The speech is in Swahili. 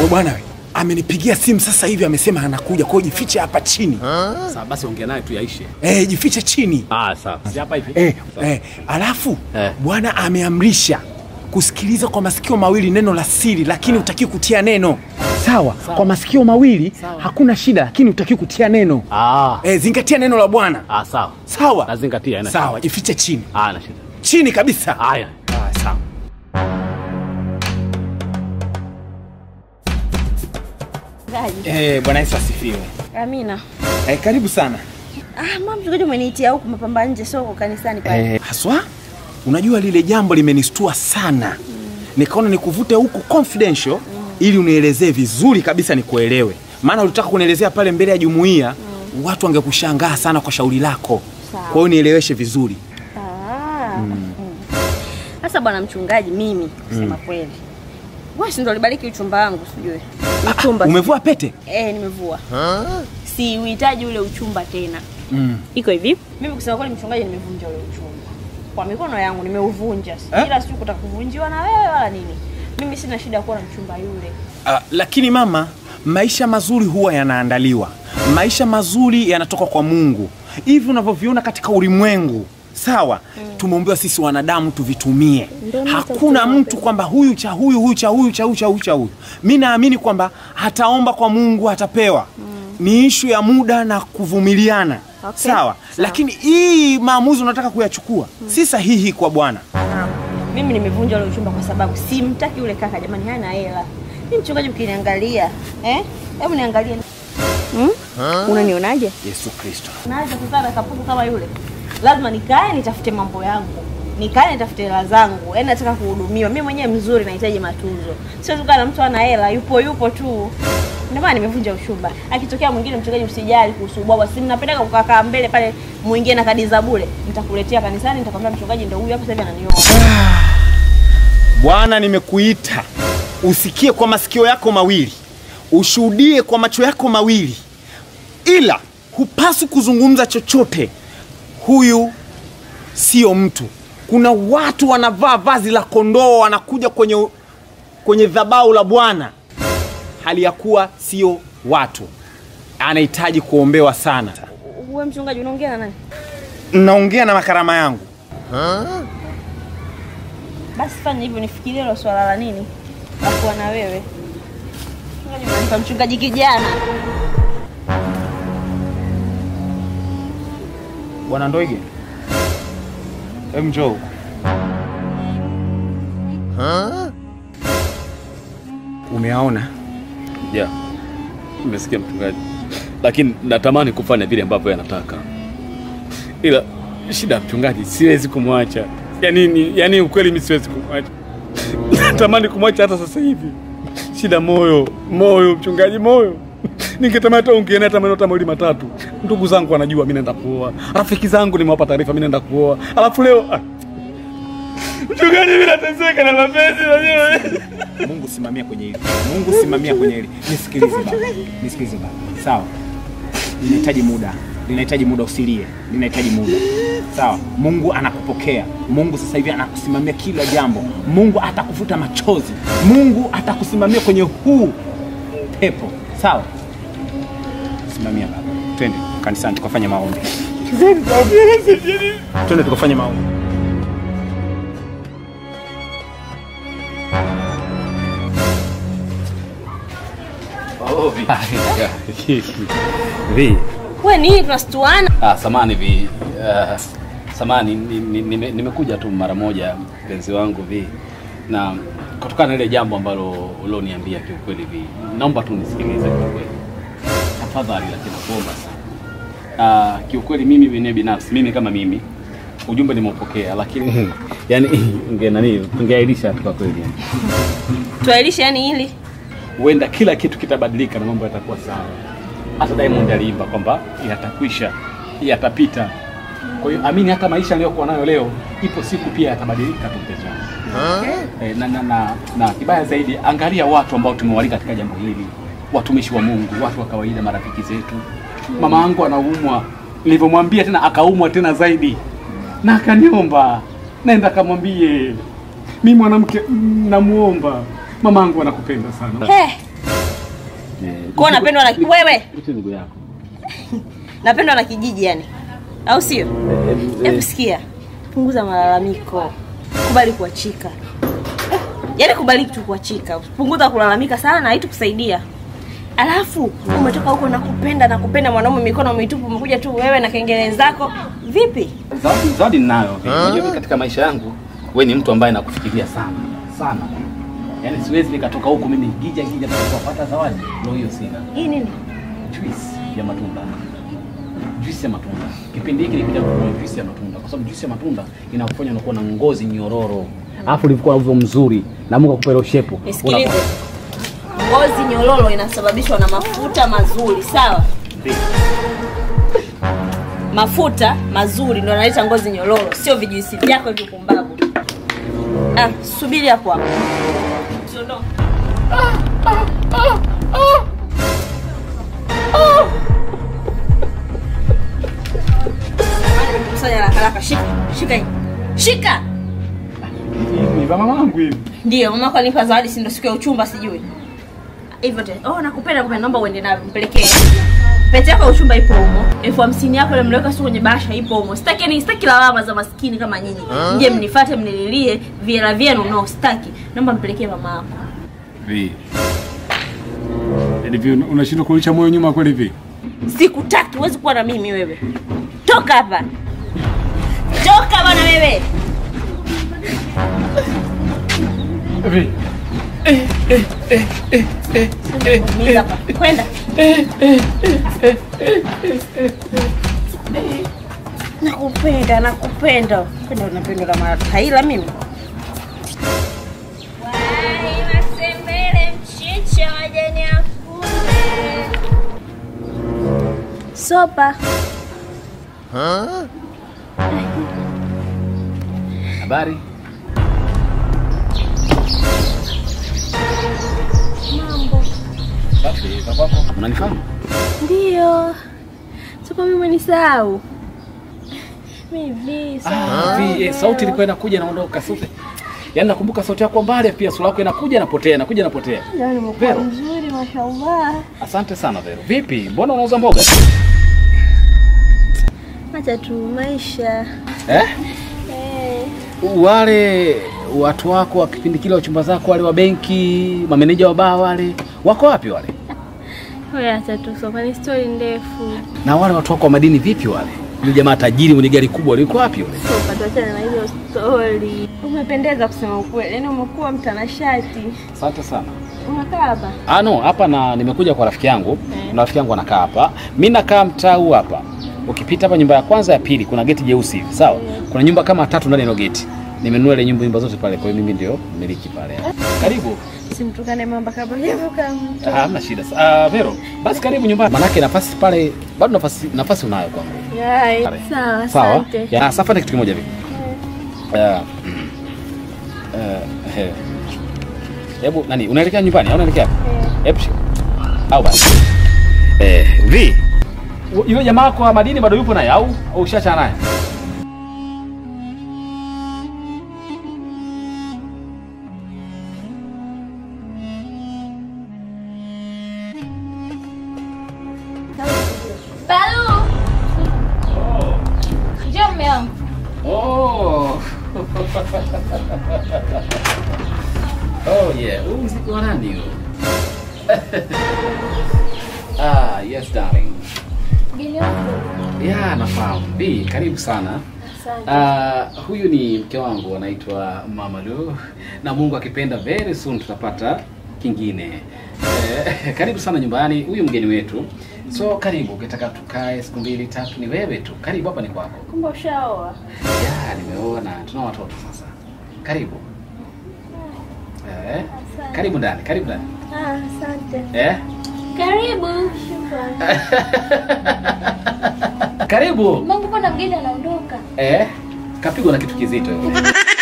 bwana we amenipigia simu sasa hivi, amesema anakuja. Kwa hiyo jifiche hapa chini. Sawa basi ongea naye tu yaishe. Eh, jifiche chini. Ah, sawa. Si hapa hivi. Eh, Sawa. eh, alafu Eh. bwana ameamrisha kusikiliza kwa masikio mawili neno la siri, lakini utaki kutia neno. Sawa, kwa masikio mawili Sawa. hakuna shida, lakini utaki kutia neno. Ah. Eh, zingatia neno la Bwana. Ah, sawa. Sawa, Nazingatia, haina sawa, shida. jifiche chini, Ah, na shida. chini kabisa. Haya. Ah, sawa. Eh, Bwana Yesu asifiwe. Amina. Eh, karibu sana. Ah, mama mchungaji umeniitia huku mapamba nje sio huko kanisani pale. Eh, haswa unajua lile jambo limenistua sana nikaona nikuvute huku confidential ili unielezee vizuri kabisa nikuelewe maana ulitaka kunielezea pale mbele ya jumuiya watu wangekushangaa sana kwa shauri lako Sawa. kwa hiyo nieleweshe vizuri Ah. Mm. Sasa bwana mchungaji mimi kusema kweli. Wewe si ndo ulibariki uchumba wangu sijui. Uchumba. umevua pete Eh, nimevua. Si uhitaji ule uchumba tena. mm. Iko hivi. Mimi kusema kweli mchungaji nimevunja ule uchumba. Kwa mikono yangu nimeuvunja. Eh? Ila sio kutaka kuvunjiwa na wewe wala nini. Mimi sina shida kuwa na mchumba yule. Ah, lakini mama maisha mazuri huwa yanaandaliwa maisha mazuri yanatoka kwa mungu hivi unavyoviona katika ulimwengu sawa tumeombewa sisi wanadamu tuvitumie Ndio mimi hakuna nitatumia mtu kwamba huyu cha huyu huyu cha huyu cha huyu cha huyu cha huyu mi naamini kwamba hataomba kwa mungu atapewa ni ishu ya muda na kuvumiliana Okay. sawa Sawa. lakini hii maamuzi unataka kuyachukua si sahihi kwa bwana Mimi nimevunja ule uchumba kwa sababu simtaki yule kaka jamani, hana hela. Mimi mchungaji, mkiniangalia eh, hebu niangalie hmm? Unanionaje? yesu kristo Naweza kukaa na kapuku kama yule? Lazima nikae nitafute mambo yangu, nikae nitafute hela zangu. Yaani nataka kuhudumiwa mimi mwenyewe, mzuri, nahitaji matunzo. Siwezi kukaa na mtu ana hela, yupo yupo tu. Ndio maana nimevunja uchumba. Akitokea mwingine, mchungaji, msijali kuhusu ubwabwa, si mnapendeka kukaa mbele pale, muingie na kadi za bure, nitakuletea kanisani, nitakwambia mchungaji ndio huyu hapa sasa hivi ananioa. Bwana, nimekuita usikie kwa masikio yako mawili, ushuhudie kwa macho yako mawili, ila hupaswi kuzungumza chochote. Huyu sio mtu. Kuna watu wanavaa vazi la kondoo wanakuja kwenye, kwenye dhabau la Bwana hali ya kuwa sio watu. Anahitaji kuombewa sana. Wewe mchungaji unaongea na nani? Naongea na makarama yangu. Basi fanya hivyo, nifikirie hilo swala la nini la kuwa na wewe. Mchungaji unanipa mchungaji kijana. Bwana Ndoige, hebu njoo huku. Umeaona? Yeah. Nimesikia mchungaji. Lakini natamani kufanya vile ambavyo anataka. Ila shida ya mchungaji siwezi kumwacha. Yaani ni, yaani ukweli mimi siwezi kumwacha. Natamani kumwacha hata sasa hivi. Shida moyo, moyo mchungaji moyo. Ningetamani hata ungeenda hata maneno hata mawili matatu. Ndugu zangu wanajua mimi naenda kuoa. Rafiki zangu nimewapa taarifa mimi naenda kuoa. Alafu leo ah. Mchungaji mimi nateseka na mapenzi najua. Mungu simamia kwenye hili. Mungu simamia kwenye hili. Nisikilize baba. Nisikilize baba. Sawa. Linahitaji muda. Linahitaji muda usilie. Linahitaji muda. Sawa. Mungu anakupokea. Mungu sasa hivi anakusimamia kila jambo. Mungu atakufuta machozi. Mungu atakusimamia kwenye huu pepo. Sawa? Simamia baba. Twende kanisani tukafanye maombi. Twende tukafanye maombi. Vi. Wewe nini tunastuana? Ah, samani vi. Uh, samani nimekuja ni, ni, nimekuja tu mara moja mpenzi wangu vi. Na kutokana na ile jambo ambalo ulioniambia kiukweli vi. Naomba tu nisikilize kiukweli. Tafadhali lakini nakuomba sana. Ah, kiukweli mimi mwenyewe binafsi mimi kama mimi ujumbe nimeupokea lakini yani inge nani tungeailisha tu kwa kweli. yani. Tuailishe yani hili. huenda kila kitu kitabadilika na mambo yatakuwa sawa. Hata Diamond aliimba kwamba yatakwisha, yatapita. Kwa hiyo amini, hata maisha aliyokuwa nayo leo, ipo siku pia yatabadilika tu, mpenzi wangu. Eh, na, na, na, na kibaya zaidi, angalia watu ambao tumewalika katika jambo hili, watumishi wa Mungu, watu wa kawaida, marafiki zetu. Mama yangu anaumwa, nilivyomwambia tena akaumwa tena zaidi, na akaniomba nenda kamwambie mi mwanamke mm, namuomba mama yangu anakupenda sana He, Kwa hiyo napendwa na wewe, Ite ndugu yako. napendwa na kijiji yani, au sio? Eh, Hebu eh, sikia, punguza malalamiko, kubali kuachika. Yaani kubali tu kuachika, punguza kulalamika sana, haitukusaidia. Alafu umetoka huko nakupenda nakupenda, mwanaume mikono mitupu, umekuja tu wewe na kengele zako. Vipi? Zawadi zawadi ninayo. Unajua mimi katika maisha yangu wewe ni mtu ambaye nakufikiria sana. Sana. Yaani siwezi nikatoka huku mimi gija gija kupata zawadi. Ndio hiyo sina. Hii nini? Juice ya matunda. Juice ya matunda. Kipindi hiki nilikuja kununua juice ya matunda kwa sababu juice ya matunda inakufanya unakuwa na ngozi nyororo. Alafu ulikuwa hivyo mzuri na Mungu akupe ile shepu. Nisikilize. Ngozi nyororo inasababishwa na mafuta mazuri, sawa? Mafuta mazuri ndio yanaleta ngozi nyororo, sio vijuisi vyako hivyo pumbavu. Ah, subiri hapo hapo. Usiondoke. Kusanya haraka haraka, shika, shika hii. Shika. Ni mama wangu hivi. Ndio, mama kwa nipa zawadi si ndio siku ya uchumba sijui. Hivyo tena. Oh, nakupenda nakupenda, naomba uende nayo mpelekee. Pete yako ya uchumba ipo humo. Elfu hamsini yako ile mliweka sio kwenye bahasha ipo humo. Sitaki ni sitaki lawama za maskini kama nyinyi. Mje mnifuate mnililie viera vyenu no sitaki. Naomba mpelekee mama yako. Vi. Yaani vi unashindwa kurudisha moyo nyuma kweli vi? Sikutaki, huwezi kuwa na mimi wewe. Toka hapa. Toka bwana wewe. Vi. Mimi hapa. Kwenda. Nakupenda, nakupenda. Kwenda unapenda la mara taila mimi. Wai masembele mchicha wajani afunde. Sopa. Habari? Mambo. Safi, za kwako. Unanifahamu? Ndio. Sopa mimi umenisahau. Mimi Ah, vi, eh, sauti ilikuwa inakuja inaondoka sauti. Yaani nakumbuka sauti yako mbali pia sura yako inakuja inapotea, inakuja inapotea. Leo nimekuwa Vero. mzuri mashallah. Asante sana Vero. Vipi? Mbona unauza mboga? Acha tu maisha. Eh? Eh. Wale watu wako wa kipindi kile wachumba zako wale wa benki, mameneja wa baa wale, wako wapi wale? Wewe acha tu sopa ni story ndefu. Na wale watu wako wa madini vipi wale? Yule jamaa tajiri mwenye gari kubwa yuko wapi yule? Sopa tuachane na hizo story. Umependeza kusema ukweli. Yaani umekuwa mtanashati. Asante sana. Unakaa hapa? Ah no, hapa na nimekuja kwa rafiki yangu. Na rafiki yangu anakaa hapa. Mimi nakaa mtaa huu hapa. Ukipita hapa nyumba ya kwanza ya pili kuna geti jeusi hivi, sawa? Kuna nyumba kama tatu ndani ya hilo geti. Nimenunua ile nyumba nyumba zote pale, kwa hiyo mimi ndio mmiliki pale. Karibu. Simtukane mamba kabla hivyo kama. Ah, hamna shida. Ah, Vero, basi karibu nyumbani. Manake nafasi pale bado nafasi nafasi unayo kwangu. Yai. Pale. Sawa, Sawa. asante. Ya, sasa fanya kitu kimoja hivi. Eh. Eh, eh. Hebu nani, unaelekea nyumbani au unaelekea? wapi? Hebu shika. Au basi. Eh, vi. Yule jamaa wako wa madini bado yupo naye au au ushaachana naye? Balu. Njoo mume wangu. Oh. oh yeah. Huu mziki wa nani huu? ah, yes darling. Mgeni wangu. Yeah, nafahamu. Bi, karibu sana. Asante. Uh, huyu ni mke wangu anaitwa Mama Lu na Mungu akipenda very soon tutapata kingine. Eh, karibu sana nyumbani. Huyu mgeni wetu. So karibu, ukitaka tukae siku mbili tatu, ni wewe tu. Karibu hapa ni kwako. Kumbe ushaoa. Ya, nimeoa na tuna watoto sasa. Karibu. Eh, karibu ndani, karibu ndani. Ah, asante. Eh? Karibu. Shukrani. Karibu. Mungu, mbona mgeni anaondoka? Eh? Kapigwa na kitu kizito.